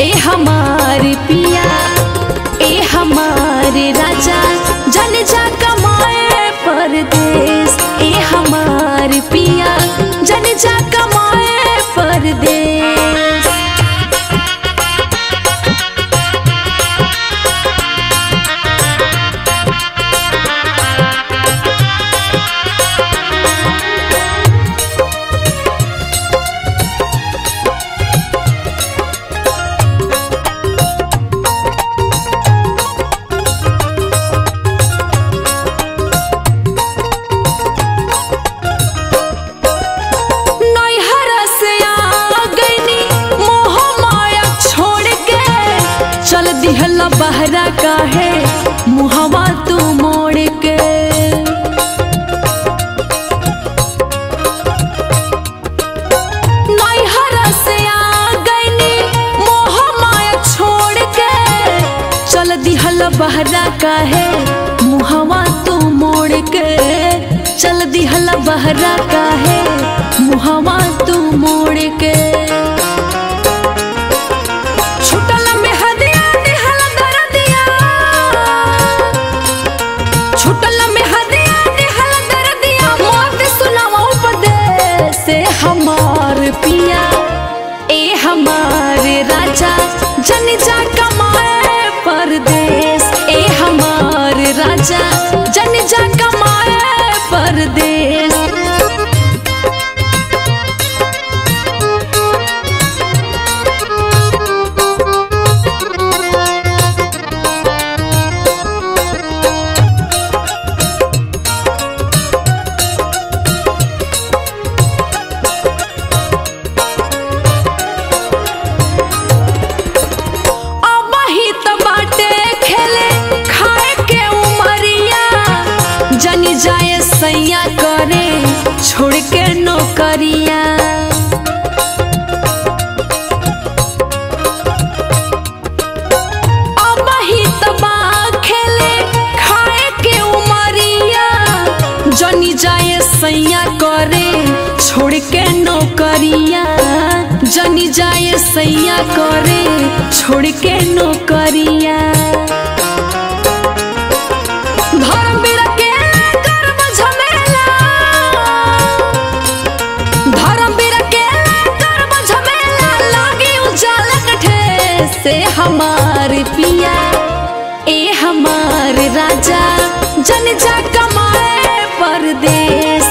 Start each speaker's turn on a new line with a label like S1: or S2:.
S1: ए हमारे पिया ए हमारे राजा जन जा कमाए परदेश ए हमारे पिया जन जा कमाए परदेश नैहर से आ गईनी मोह माया छोड़ के चल दिहला बहरा काहे मुहवा तू मोड़ के नैहर से आ गईनी मोह माया छोड़ के चल दिहला बहरा काहे मुहवा तू मोड़ के चल दिहला बहरा काहे मुहवा तू मोड़ के छुटल में हदिया दिहल दरदिया छुटल में हदिया दिहल दरदिया मौत सुनावा उपदेश से हमार पिया ए हमारे राजा जन जा कमाए परदेश ए हमारे राजा जन जा कमाए परदेश अबही त बाटे खेले खाए के उमरिया जनी जाए सैया करे छोड़ के नौकरिया अबही त बा खेले खाए के उमरिया जनी जाए सैया करे छोड़ के नौकरिया जनी जाए सैया करे छोड़ के नौकरिया धर्मवीर के कर्म झमेला धर्मवीर के कर्म झमेला लागे उजाला कठे से हमार पिया ए हमार राजा जन जा कमाए परदेश